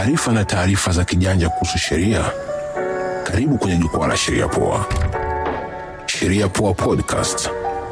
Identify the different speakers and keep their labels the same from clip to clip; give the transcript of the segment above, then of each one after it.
Speaker 1: maarifa na taarifa za kijanja kuhusu sheria. Karibu kwenye jukwaa la Sheria Poa. Sheria Poa Podcast.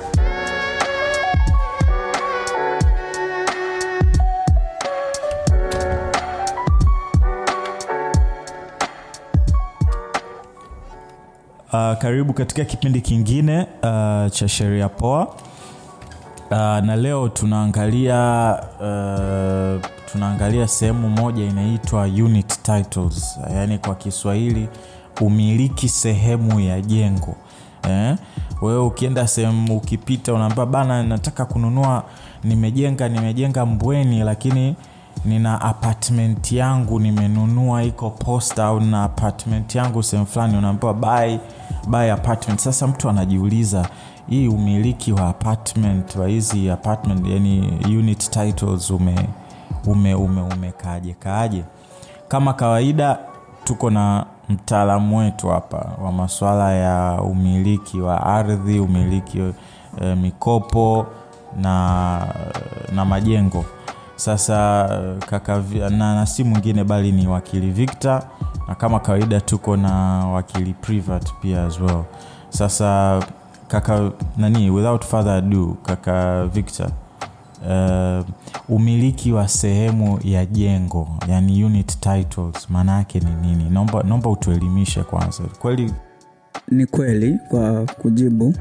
Speaker 2: Uh, karibu katika kipindi kingine uh, cha sheria poa uh, na leo tunaangalia uh, tunaangalia sehemu moja inaitwa unit titles yaani kwa kiswahili umiliki sehemu ya jengo eh? wewe ukienda sehemu ukipita unaambia bana nataka kununua nimejenga nimejenga mbweni lakini nina apartment yangu nimenunua iko posta au na apartment yangu sehemu fulani unaambiwa buy, buy apartment sasa mtu anajiuliza hii umiliki wa apartment wa hizi apartment yani unit titles ume ume ume umekaaje kaaje kama kawaida tuko na mtaalamu wetu hapa wa masuala ya umiliki wa ardhi umiliki e, mikopo na na majengo sasa kaka na, na si mwingine bali ni wakili victor na kama kawaida tuko na wakili privat pia as well sasa kaka nani without further ado kaka victor uh, umiliki wa sehemu ya jengo yani unit titles maana yake ni nini naomba, naomba utuelimishe kwanza kweli
Speaker 3: ni kweli kwa kujibu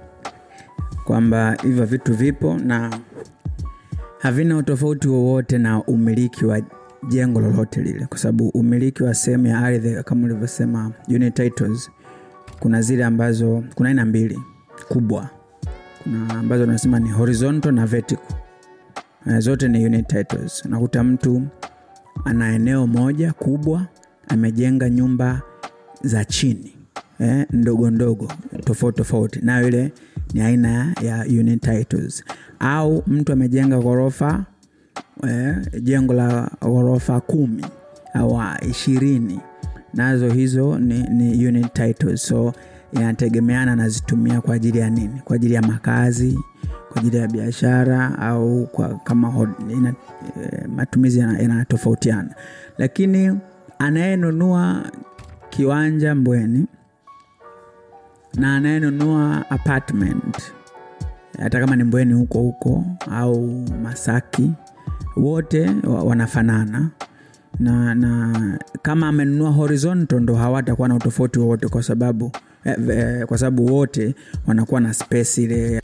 Speaker 3: kwamba hivyo vitu vipo na havina utofauti wowote na umiliki wa jengo lolote lile kwa sababu umiliki wa sehemu ya ardhi kama ulivyosema unit titles kuna zile ambazo kuna aina mbili kubwa kuna ambazo unasema ni horizontal na vertical na zote ni unit titles unakuta mtu ana eneo moja kubwa amejenga nyumba za chini eh, ndogo ndogo tofauti tofauti nayo ile ni aina ya unit titles au mtu amejenga ghorofa eh, jengo la ghorofa kumi au ishirini nazo hizo ni, ni unit titles so inategemeana anazitumia kwa ajili ya nini kwa ajili ya makazi kwa ajili ya biashara au kwa kama hod, ina, e, matumizi yanatofautiana yana lakini anayenunua kiwanja mbweni na anayenunua apartment hata kama ni mbweni huko huko au masaki wote wanafanana na, na kama amenunua horizontal ndo hawatakuwa na utofauti wowote kwa sababu eh, eh, kwa sababu wote wanakuwa na space ile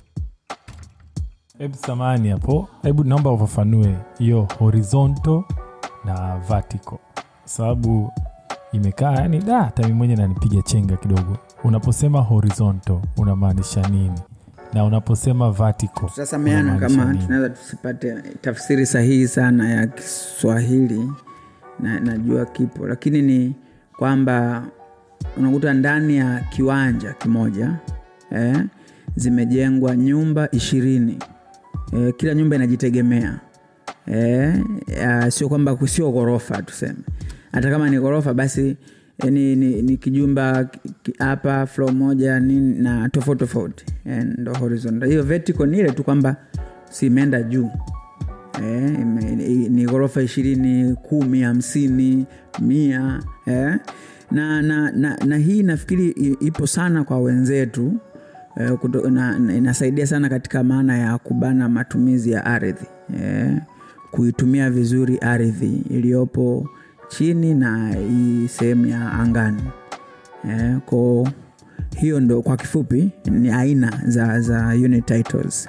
Speaker 4: hebu samani hapo hebu naomba ufafanue hiyo horizontal na vertical sababu imekaa yani da hata mi mwenye nanipiga chenga kidogo unaposema horizontal unamaanisha nini na unaposema vertical
Speaker 3: tutasameana kama tunaweza tusipate tafsiri sahihi sana ya kiswahili na, najua kipo lakini ni kwamba unakuta ndani ya kiwanja kimoja eh, zimejengwa nyumba ishirini eh, kila nyumba inajitegemea eh, sio kwamba sio ghorofa tuseme hata kama ni ghorofa basi eh, ni, ni, ni kijumba hapa flo moja nini na tofauti tofauti eh, ndo horizontal hiyo vertical ni ile tu kwamba si imeenda juu eh, ni ghorofa ishirini kumi hamsini mia eh. na, na, na, na hii nafikiri ipo sana kwa wenzetu eh, kuto, na, na, inasaidia sana katika maana ya kubana matumizi ya ardhi eh, kuitumia vizuri ardhi iliyopo chini na hii sehemu ya angani eh, ko hiyo ndo kwa kifupi ni aina za, za unit titles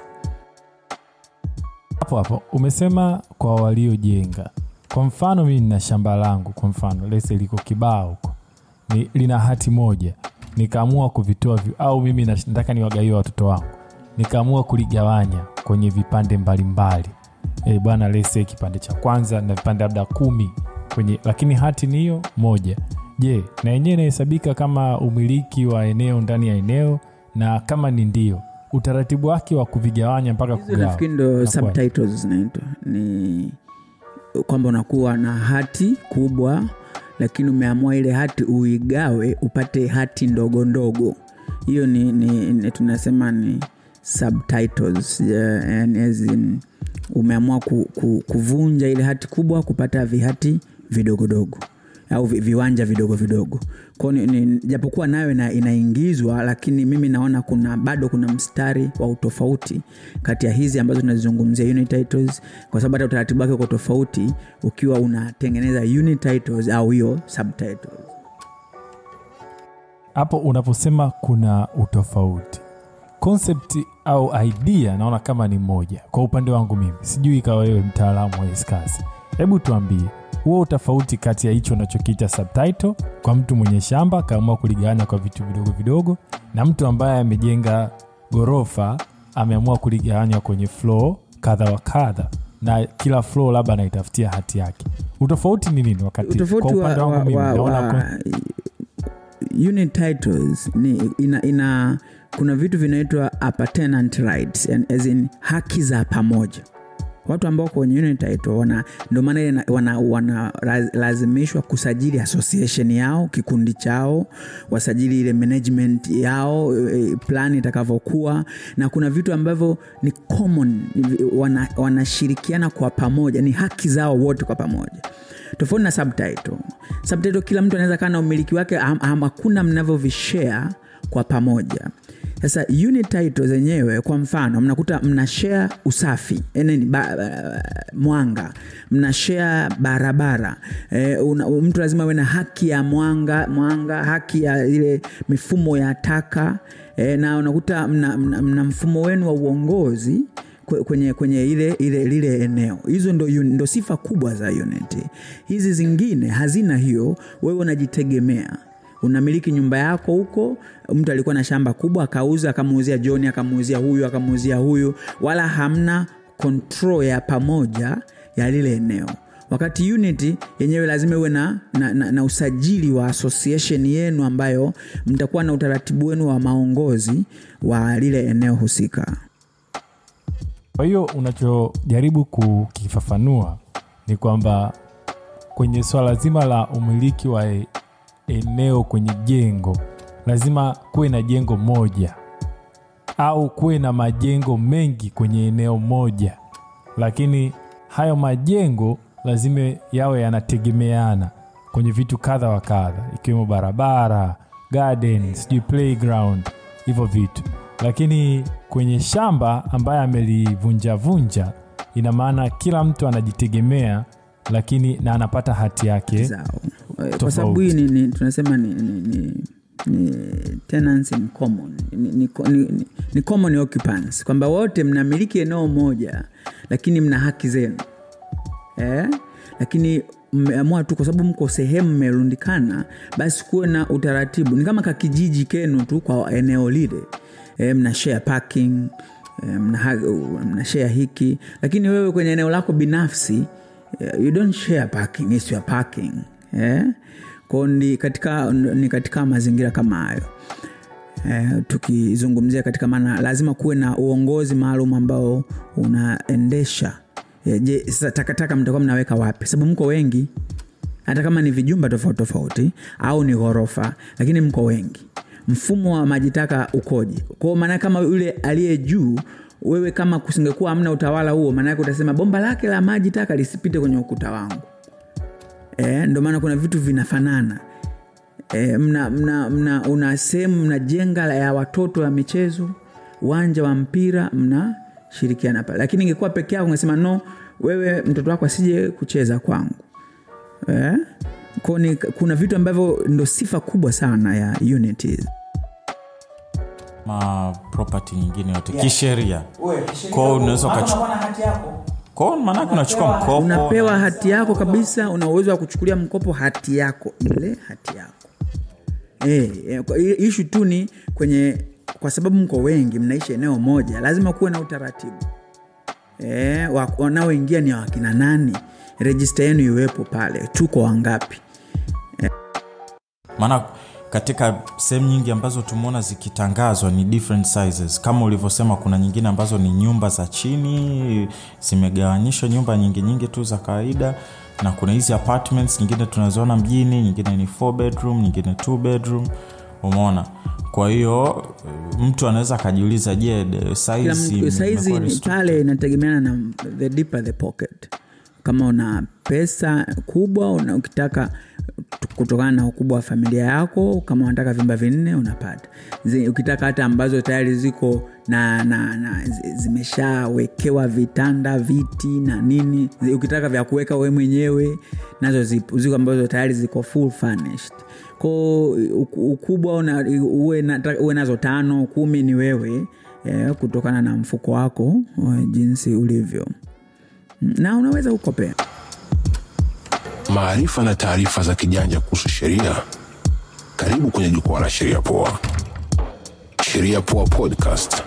Speaker 4: hapo hapo umesema kwa waliojenga kwa mfano mimi nina shamba langu kwa mfano lese liko kibaa huko ni, lina hati moja nikaamua kuvitoa vi, au mimi nataka niwagawie watoto wangu nikaamua kuligawanya kwenye vipande mbalimbali e, bwana lese kipande cha kwanza na vipande labda kumi kwenye lakini hati ni hiyo moja je na yenyewe inahesabika kama umiliki wa eneo ndani ya eneo na kama ni ndio utaratibu wake wa kuvigawanya mpaka
Speaker 3: nafikiri ndo subtitles zinaitwa ni kwamba unakuwa na hati kubwa lakini umeamua ile hati uigawe upate hati ndogo ndogo hiyo ni, ni, ni tunasema ni subtitles yani as in, umeamua ku, ku, kuvunja ile hati kubwa kupata vihati vidogodogo au vi- viwanja vidogo vidogo kwao ni- ni- japokuwa nayo ina, inaingizwa lakini mimi naona kuna bado kuna mstari wa utofauti kati ya hizi ambazo tunazizungumzia unit titles kwa sababu hata utaratibu wake uko tofauti ukiwa unatengeneza unit titles au hiyo subtitles
Speaker 4: hapo unaposema kuna utofauti concept au idea naona kama ni moja kwa upande wangu mimi sijui ikawa wewe mtaalamu wa hizi kazi hebu tuambie huo utofauti kati ya hicho unachokiita subtitle kwa mtu mwenye shamba akaamua kuligawanya kwa vitu vidogo vidogo na mtu ambaye amejenga ghorofa ameamua kuligawanya kwenye floor kadha wa kadha na kila floor labda anaitafutia hati yake utofauti ni nini wakati kwa
Speaker 3: utofauti wa,
Speaker 4: upande wangu
Speaker 3: wa,
Speaker 4: mimi
Speaker 3: wa,
Speaker 4: naona
Speaker 3: wa
Speaker 4: kon-
Speaker 3: unit titles ni ina, ina kuna vitu vinaitwa appurtenant rights and as in haki za pamoja watu ambao kwenye unit title wana ndio maana ile na- wana, wana raz- lazimishwa kusajili association yao kikundi chao wasajili ile management yao eh, plan itakavyokuwa na kuna vitu ambavyo ni common ni vi- wana- wanashirikiana kwa pamoja ni haki zao wote kwa pamoja tofauti na subtitle subtitle kila mtu anaweza kaa na umiliki wake ham- ham- hakuna mnavyovishare kwa pamoja sasa unit title zenyewe kwa mfano mnakuta mna share usafi eh, nini, ba, ba, mwanga mna share barabara e, una, mtu lazima awe na haki ya mwanga mwanga haki ya ile mifumo ya taka e, na unakuta mna, mna, mna mfumo wenu wa uongozi kwe- kwenye kwenye ile ile lile eneo hizo ndo, uni- ndo sifa kubwa za unity hizi zingine hazina hiyo wewe unajitegemea unamiliki nyumba yako huko mtu alikuwa na shamba kubwa akauza akamuuzia john akamuuzia huyu akamuuzia huyu wala hamna control ya pamoja ya lile eneo wakati unity yenyewe lazima iwe na, na, na, na usajili wa association yenu ambayo mtakuwa na utaratibu wenu wa maongozi wa lile eneo husika
Speaker 4: Kwa hiyo unachojaribu kukifafanua ni kwamba kwenye swala zima la umiliki wa e- eneo kwenye jengo lazima kuwe na jengo moja au kuwe na majengo mengi kwenye eneo moja, lakini hayo majengo lazima yawe yanategemeana kwenye vitu kadha wa kadha, ikiwemo barabara, garden, sijui playground, hivyo vitu. Lakini kwenye shamba ambaye amelivunjavunja, ina maana kila mtu anajitegemea, lakini na anapata hati yake.
Speaker 3: zao Eh, kwa
Speaker 4: Tofauti.
Speaker 3: sababu hii ni, ni, tunasema ni, ni, ni, ni tenants in common ni, ni, ni, ni, ni common occupants kwamba wote mnamiliki eneo moja lakini mna haki zenu eh? lakini mmeamua tu kwa sababu mko sehemu mmerundikana basi kuwe na utaratibu ni kama kakijiji kenu tu kwa eneo lile eh, mna share parking eh, mna, ha- mna share hiki lakini wewe kwenye eneo lako binafsi eh, you don't share parking it's your parking eh? kwao ni katika, ni katika mazingira kama hayo eh, tukizungumzia katika maana lazima kuwe na uongozi maalum ambao unaendesha eh, je sasa takataka mtakuwa mnaweka wapi sababu mko wengi hata kama ni vijumba tofauti tofauti au ni ghorofa lakini mko wengi mfumo wa maji taka ukoje kwao maana kama yule aliye juu wewe kama kusingekuwa hamna utawala huo maanake utasema bomba lake la maji taka lisipite kwenye ukuta wangu e, ndio maana kuna vitu vinafanana e, mna, mna, mna, una sehemu mnajenga la- ya watoto ya michezo uwanja wa mpira mnashirikiana pale lakini ingekuwa peke yako ungesema no wewe mtoto wako asije kucheza kwangu eh? Kwa ni, kuna vitu ambavyo ndo sifa kubwa sana ya unity
Speaker 2: ma property nyingine yote kisheria kwao unaweza ukachukua kwao maanake unachukua mkopo
Speaker 3: unapewa hati yako kabisa una uwezo wa kuchukulia mkopo hati yako ile hati yako e, e, kwa- i- ishu tu ni kwenye kwa sababu mko wengi mnaishi eneo moja lazima kuwe na utaratibu e, wa- wanaoingia ni wakina nani rejista yenu iwepo pale tuko wangapi
Speaker 2: maana katika sehemu nyingi ambazo tumeona zikitangazwa ni different sizes kama ulivyosema kuna nyingine ambazo ni nyumba za chini zimegawanyishwa nyumba nyingi nyingi tu za kawaida na kuna hizi apartments nyingine tunaziona mjini nyingine ni four bedroom nyingine two bedroom umeona kwa hiyo mtu anaweza akajiuliza je de-
Speaker 3: Kila
Speaker 2: size
Speaker 3: mtu- saizi
Speaker 2: imekuwa
Speaker 3: ni
Speaker 2: restricted?
Speaker 3: pale inategemeana na the deeper the pocket kama una pesa kubwa una, ukitaka kutokana na ukubwa wa familia yako kama unataka vyumba vinne unapata Zi, ukitaka hata ambazo tayari ziko na, na, na zi- zimeshawekewa vitanda viti na nini Zi, ukitaka vya kuweka we mwenyewe nazo zipo ziko ambazo tayari ziko full furnished ko ukubwa una, uwe, na, uwe nazo tano kumi ni wewe eh, kutokana na mfuko wako eh, jinsi ulivyo na unaweza ukopea
Speaker 1: maarifa na taarifa za kijanja kuhusu sheria. Karibu kwenye jukwaa la Sheria Poa. Sheria Poa Podcast.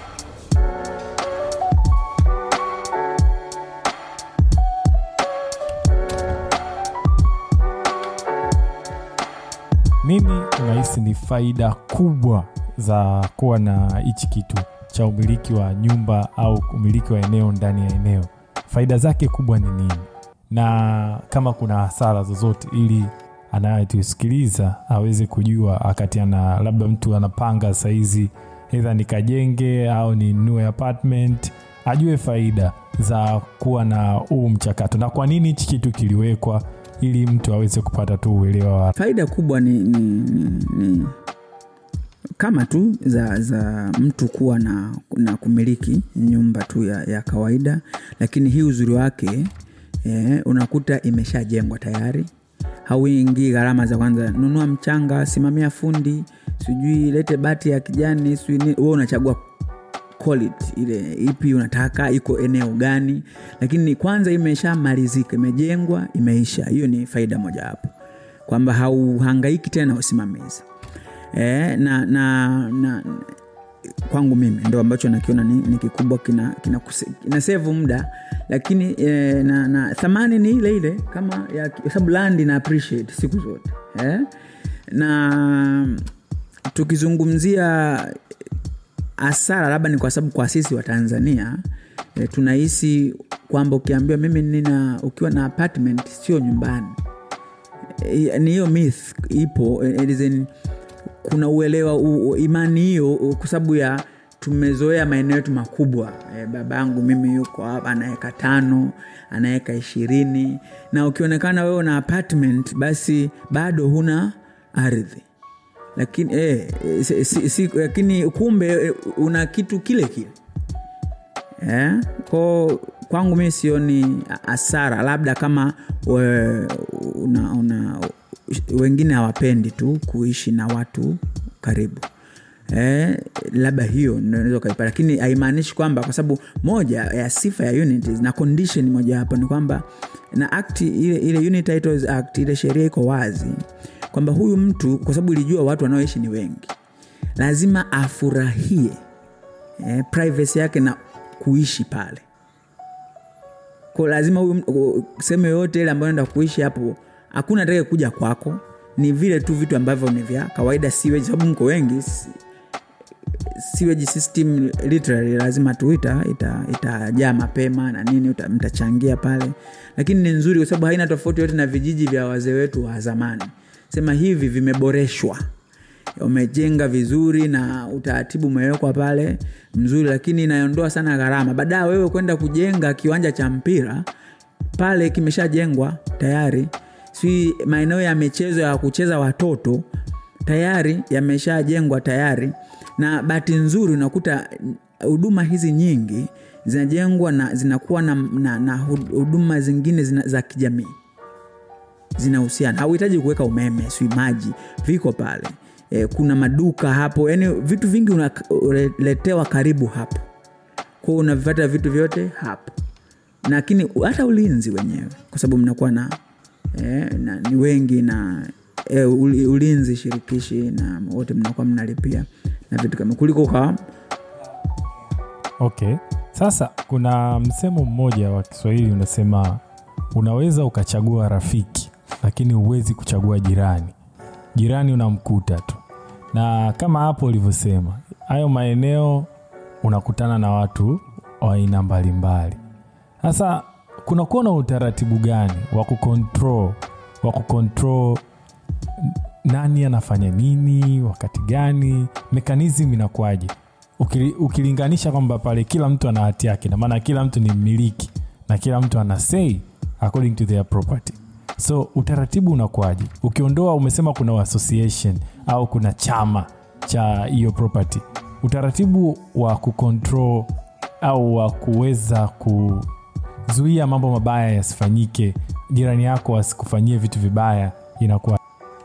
Speaker 4: nini unahisi ni faida kubwa za kuwa na hichi kitu cha umiliki wa nyumba au umiliki wa eneo ndani ya eneo faida zake kubwa ni nini na kama kuna hasara zozote ili anayetusikiliza aweze kujua wakati ana labda mtu anapanga sahizi edha nikajenge au ninunue apartment ajue faida za kuwa na huu mchakato na kwa nini hichi kitu kiliwekwa ili mtu aweze kupata tu uelewa wa
Speaker 3: faida kubwa ni, ni, ni, ni kama tu za, za mtu kuwa na, na kumiliki nyumba tu ya, ya kawaida lakini hii uzuri wake eh, unakuta imeshajengwa tayari hauingii gharama za kwanza nunua mchanga simamia fundi sijui lete bati ya kijani sijui nini. wewe unachagua quality ile ipi unataka iko eneo gani lakini kwanza imeshamalizika imejengwa imeisha hiyo ni faida mojawapo kwamba hauhangaiki tena na usimamizi e, na, na, na kwangu mimi ndo ambacho nakiona ni, ni kikubwa kina, kina, kuse- kina sevu muda lakini e, na, na thamani ni ile ile kama ya kwa sababu land ina appreciate siku zote eh? na tukizungumzia hasara labda ni kwa sababu kwa sisi wa tanzania e, tunahisi kwamba ukiambiwa mimi nina ukiwa na apartment sio nyumbani e, ni hiyo myth ipo e, it is in, kuna uelewa u, u- imani hiyo u- kwa sababu ya tumezoea maeneo yetu makubwa e, babangu mimi yuko hapa anaweka tano anaweka ishirini na ukionekana wewe una apartment basi bado huna ardhi lakini eh, si, si, si, lakini kumbe eh, una kitu kile kile eh? ko kwangu mi sioni hasara labda kama we, una, una, wengine hawapendi tu kuishi na watu karibu Eh, labda hiyo ndio unaweza ukaipata lakini haimaanishi kwamba kwa sababu moja ya sifa ya unities na condition moja hapo ni kwamba na act ile, ile Unit Titles act ile sheria iko wazi kwamba huyu mtu kwa sababu ilijua watu wanaoishi ni wengi lazima afurahie eh, privacy yake na kuishi pale ko lazima huyu mtu- sehemu yoyote ile ambayo enda kuishi hapo hakuna atake kuja kwako ni vile tu vitu ambavyo ni vya kawaida siweji sababu mko wengi si- sewage system literally lazima tu ita itajaa ita itajaa mapema na nini uta, mtachangia pale lakini ni nzuri kwa sababu haina tofauti yote na vijiji vya wazee wetu wa zamani sema hivi vimeboreshwa umejenga vizuri na utaratibu umewekwa pale mzuri lakini inaondoa sana gharama baadaye wewe kwenda kujenga kiwanja cha mpira pale kimeshajengwa tayari si maeneo ya michezo ya kucheza watoto tayari yameshajengwa tayari na bahati nzuri unakuta huduma hizi nyingi zinajengwa na zinakuwa na, na, na huduma zingine zina, za kijamii zinahusiana hauhitaji kuweka umeme sui maji viko pale e, kuna maduka hapo yani vitu vingi unaletewa karibu hapo kwao unavipata vitu vyote hapo lakini hata ulinzi wenyewe kwa sababu mnakuwa na, e, na ni wengi na e, ulinzi shirikishi na wote mnakuwa mnalipia na vitu kama kuliko kwa
Speaker 4: okay sasa kuna msemo mmoja wa kiswahili unasema unaweza ukachagua rafiki lakini huwezi kuchagua jirani jirani unamkuta tu na kama hapo ulivyosema hayo maeneo unakutana na watu wa aina mbalimbali sasa kunakuwa na utaratibu gani wa kucontrol wa kucontrol nani anafanya nini wakati gani mekanizm inakuwaje Ukili, ukilinganisha kwamba pale kila mtu ana hati yake namaana kila mtu ni mmiliki na kila mtu ana sei according to their property so utaratibu unakuwaje ukiondoa umesema kuna association au kuna chama cha hiyo property utaratibu wa kucontrol au wa kuweza kuzuia mambo mabaya yasifanyike jirani yako asikufanyie vitu vibaya inakuwa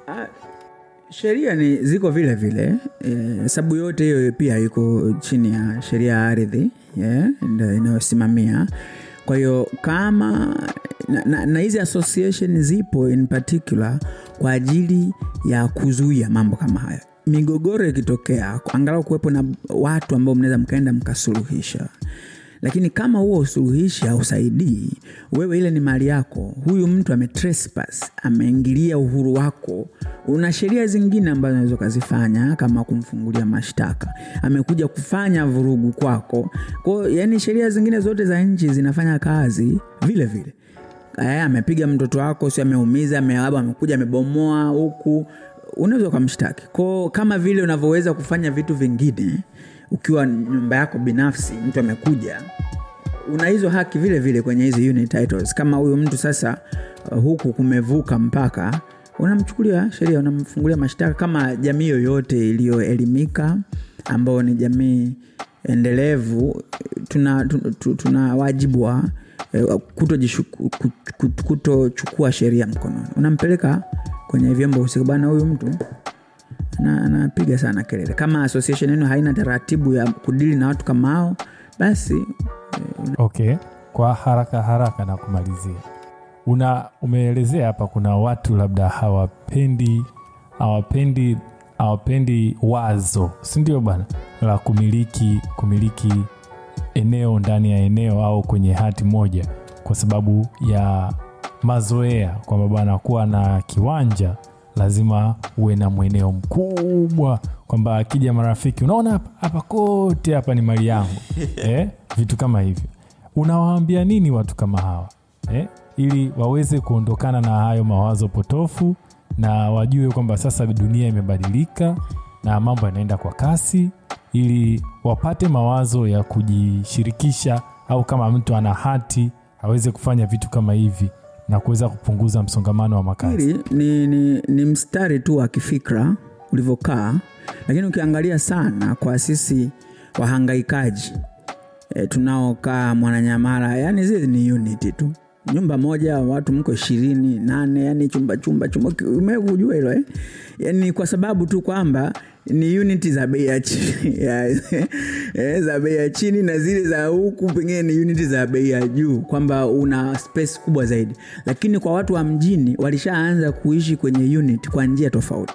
Speaker 3: sheria ni ziko vile vile e, sababu yote hiyo pia iko chini ya sheria ya ardhi yeah, ndio inayosimamia kwa hiyo kama na, na, na hizi association zipo in particular kwa ajili ya kuzuia mambo kama haya migogoro ikitokea angalau kuwepo na watu ambao mnaweza mkaenda mkasuluhisha lakini kama huo usuluhishi hausaidii wewe ile ni mali yako huyu mtu ame trespass ameingilia uhuru wako una sheria zingine ambazo unaweza ukazifanya kama kumfungulia mashtaka amekuja kufanya vurugu kwako kwao yani sheria zingine zote za nchi zinafanya kazi vile vile Aya, amepiga mtoto wako si ameumiza ame- labda amekuja amebomoa huku unaweza ukamshtaki ko kama vile unavyoweza kufanya vitu vingine ukiwa nyumba yako binafsi mtu amekuja una hizo haki vile vile kwenye hizi unit titles kama huyu mtu sasa uh, huku kumevuka mpaka unamchukulia sheria unamfungulia mashtaka kama jamii yoyote iliyoelimika ambayo ni jamii endelevu tuna, tuna, tuna, tuna wajibu wa eh, kutojishuku- ku- ku- kutochukua sheria mkononi unampeleka kwenye vyombo husika bana huyu mtu ana- anapiga sana kelele kama association yenu haina taratibu ya kudili na watu kama hao basi
Speaker 4: okay kwa haraka haraka na kumalizia una umeelezea hapa kuna watu labda hawapendi hawapendi hawapendi wazo sindio bana la kumiliki kumiliki eneo ndani ya eneo au kwenye hati moja kwa sababu ya mazoea kwamba bana kuwa na kiwanja lazima uwe na mweneo mkubwa kwamba akija marafiki unaona hapa hapa kote hapa ni mali yangu eh? vitu kama hivyo unawaambia nini watu kama hawa eh? ili waweze kuondokana na hayo mawazo potofu na wajue kwamba sasa dunia imebadilika na mambo yanaenda kwa kasi ili wapate mawazo ya kujishirikisha au kama mtu ana hati aweze kufanya vitu kama hivi na kuweza kupunguza msongamano wa makazi
Speaker 3: hili ni, ni, ni mstari tu wa kifikra ulivyokaa lakini ukiangalia sana kwa sisi wahangaikaji e, tunaokaa mwananyamala yani zile ni unity tu nyumba moja watu mko ishirini nane yani chumba chumba chumba umekujua hilo eh? yani kwa sababu tu kwamba ni uniti za bei ya chini ya- eh, za bei ya chini na zile za huku pengine ni uniti za bei ya juu kwamba una space kubwa zaidi lakini kwa watu wa mjini walishaanza kuishi kwenye unit kwa njia tofauti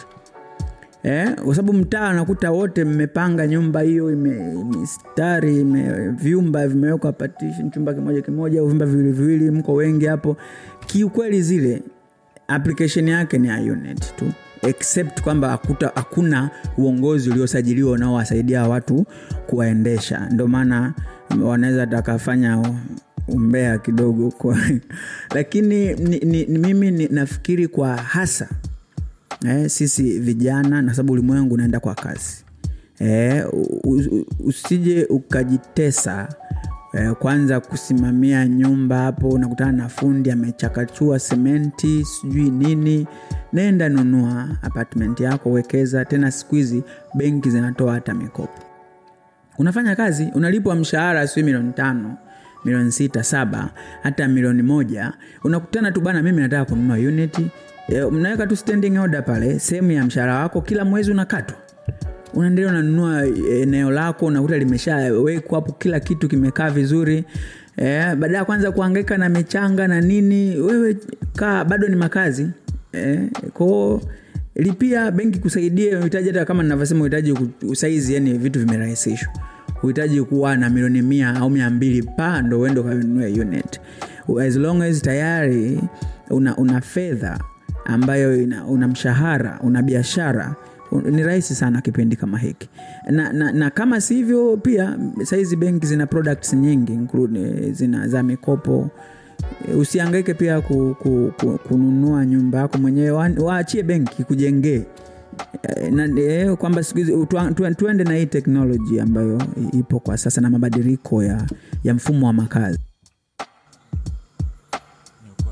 Speaker 3: Eh, kwa sababu mtaa nakuta wote mmepanga nyumba hiyo ime- mistari ime, vyumba vimewekwa partition chumba kimoja kimoja au vyumba viwili viwili mko wengi hapo kiukweli zile application yake ni ya unit tu except kwamba hakuta- hakuna uongozi uliosajiliwa unaowasaidia watu kuwaendesha ndio maana wanaweza takafanya umbea kidogo kwa lakini ni, ni, ni, mimi ni, nafikiri kwa hasa eh, sisi vijana na sababu ulimwengu unaenda kwa kasi eh, u- u- usije ukajitesa eh, kwanza kusimamia nyumba hapo unakutana na fundi amechakachua sementi sijui nini nenda nunua apartment yako wekeza tena siku hizi benki zinatoa hata mikopo unafanya kazi unalipwa mshahara sijui milioni tano milioni sita saba hata milioni moja unakutana tu bana mimi nataka kununua unity e, mnaweka tu standing order pale sehemu ya mshahara wako kila mwezi unakatwa unaendelea unanunua eneo lako unakuta limeshawekwa hapo kila kitu kimekaa vizuri eh, baada ya kwanza kuangaika na michanga na nini wewe kaa bado ni makazi eh, kwao lipia benki kusaidia uhitaji hata kama ninavyosema uhitaji ku- saizi yani vitu vimerahisishwa uhitaji kuwa na milioni mia au mia mbili pa ndo uende ukanunue unit as long as tayari una, una fedha ambayo ina, una mshahara una biashara un- ni rahisi sana kipindi kama hiki na, na, na kama sivyo pia saizi benki zina products nyingi include, zina za mikopo usiangaike pia ku, ku, ku, kununua nyumba yako mwenyewe wa- waachie benki kujengee Eh, na eh, kwamba siku hizi tuan- tuan- tuende na hii teknoloji ambayo ipo kwa sasa na mabadiliko ya, ya mfumo wa makazi
Speaker 2: Ni ukweli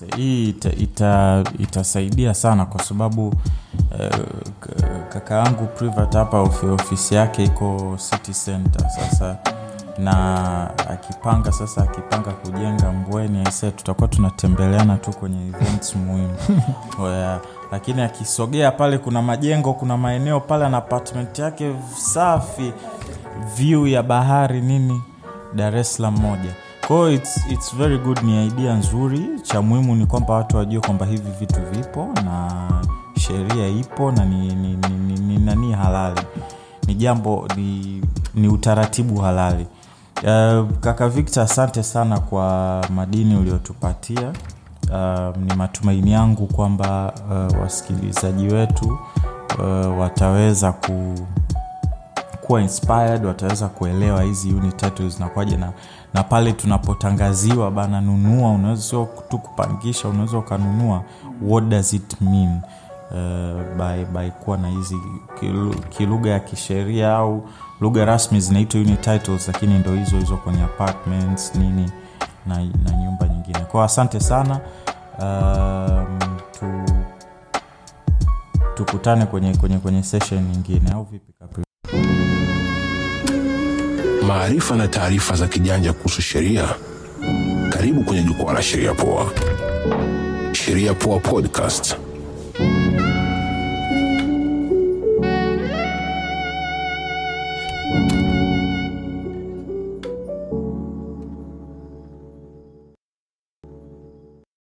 Speaker 2: Yes, hii ita, ita, itasaidia sana kwa sababu eh, k- kaka yangu Privat hapa ofi- ofisi yake iko city center sasa na akipanga sasa akipanga kujenga mbweni aise tutakuwa tunatembeleana tu kwenye events muhimu Oya, lakini akisogea pale kuna majengo kuna maeneo pale na apartment yake safi view ya bahari nini dar es salaam moja kwao it's, it's very good ni idea nzuri cha muhimu ni kwamba watu wajue kwamba hivi vitu vipo na sheria ipo na ni, ni, ni, ni, ni nani halali ni jambo ni, ni utaratibu halali uh, kaka victor asante sana kwa madini uliotupatia uh, ni matumaini yangu kwamba uh, wasikilizaji wetu uh, wataweza ku kuwa inspired wataweza kuelewa hizi unit titles zinakuwaje na, na pale tunapotangaziwa bana nunua unaweza sio tu kupangisha unaweza ukanunua what does it mean uh, by, by kuwa na hizi kilu- kilugha ya kisheria au lugha rasmi zinaitwa unit titles lakini ndo hizo hizo kwenye apartments nini na, na nyumba nyingine kwao asante sana um, tu, tukutane kwenye, kwenye, kwenye session nyingine au vipi Capri?
Speaker 1: maarifa na taarifa za kijanja kuhusu sheria karibu kwenye jukwaa la sheria poa sheria poa podcast